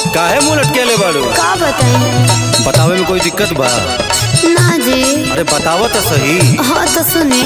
काहे मुंह लटकेले बाड़ू का बताई बतावे में कोई दिक्कत बा ना जी अरे बताव तो सही हाँ तो सुने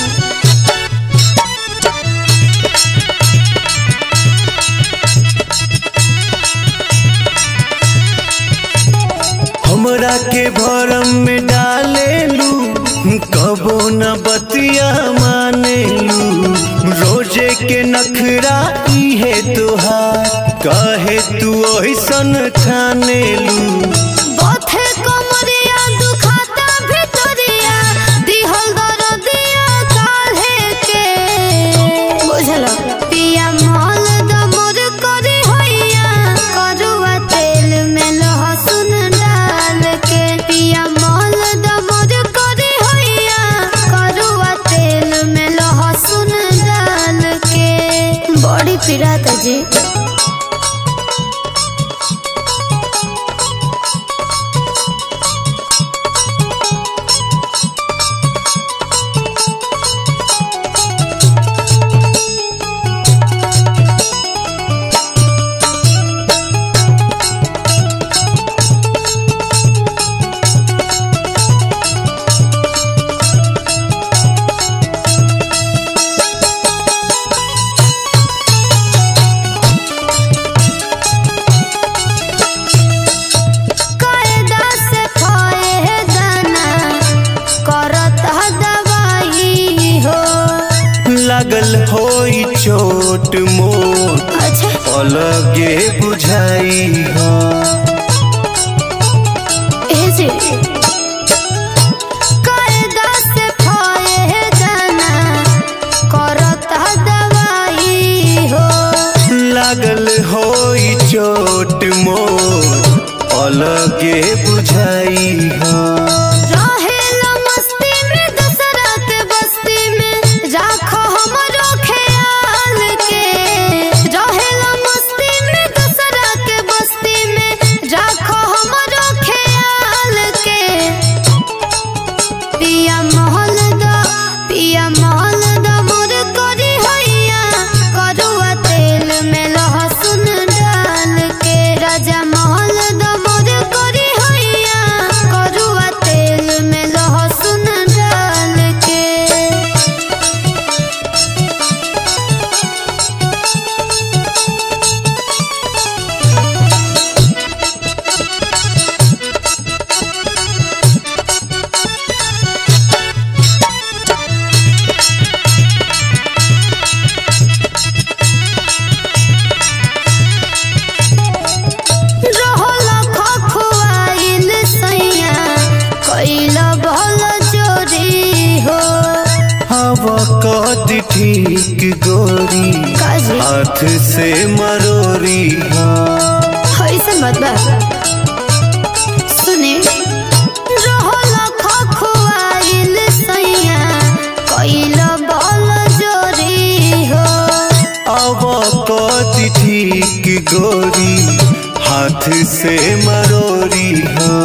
हमरा के भरम में डालेलू कबो न बतिया मानेलू रोजे के नखरा इहे तोहार कहे तू ओहिसन ठानेलू बथे कमरिया दुखाता भितरिया दिहल दरदिया काहे के बुझल पिया मल दमर करी होइया करुआ तेल में लहसुन डाल के पिया मल दमर करी होइया करुआ तेल में लहसुन डाल के बड़ी पीड़ा जी कायदा से खाए दाना करत ह दवाई हो लागल होई चोट मोट अच्छा अलगे बुझाई हो ए जी कायदा से खाए दाना करत ह दवाई हो लागल होई चोट मोट अलगे बुझाई हो रहेला मस्ती में दसरा के बस्ती में राखो हमरो ख्याल के रहेला मस्ती में दसरा के बस्ती में राखो हमरो ख्याल के पिया महल दा पिया महल दा मोर करी हैया करुआ तेल में लहसुन डाल के राजा महल दा मोर करी हैया करुआ तेल में लहसुन डाल के रहल खखुआइल सैया कैल भल चोरी हो हवा कद ठीक गोरी काजी हाथ से मरोरी हो ऐसे मत बा सुने रहल खखुआइल सैया कैल भल चोरी हो हवा कद ठीक गोरी हाथ से मरोरी हो